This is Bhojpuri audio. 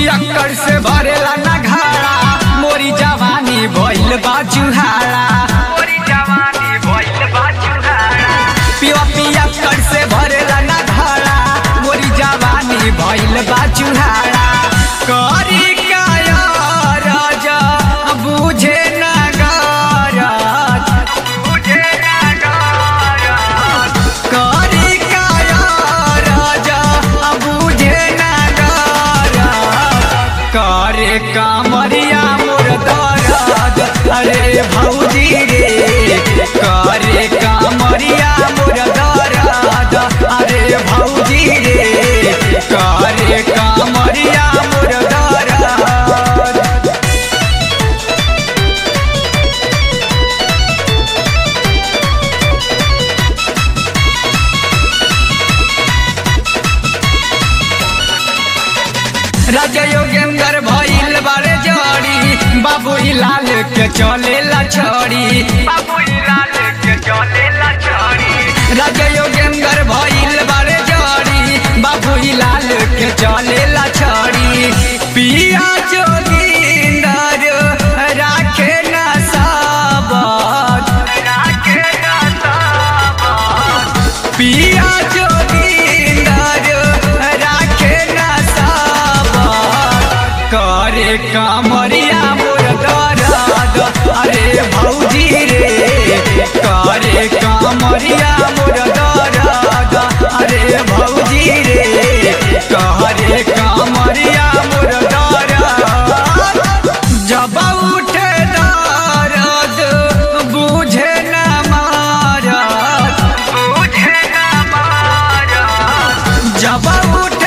पियक्कड़ से भरेला ना घाड़ा मोरी जवानी भइल बा जुहाड़ा मोरी जवानी भइल बा चुहाड़ा पिया पियक्कड़ से भरेला ना घाड़ा मोरी जवानी भइल बा जुहाड़ा करी काया राजा बुझे ना गरज तुझे नगारा करी काया राजा बुझे ना गरज करे कामरिया मोर दरद अरे भौजी रे करे कामरिया मोर दरद अरे भौजी रे करे कामरिया मोर दरद राजा योगेंद्र भइल बारे जड़ी बाबू लाल के चलेला छड़ी बाबू लाल के चले ला छोड़ी राजा योगेंद्र भइल बारे जड़ी बाबू लाल के चलेला छड़ी पिया जोगिंदर राखे ना साबत राखे ना साबत पिया जोगिंदर राखे ना साबत करे कामरिया मोर दरद अरे भौजी रे करे कामरिया मोर दरद अरे भौजी रे करे कामरिया मोर दरद जब उठे दरद बुझे न मारत तुझे न मारा जब उठ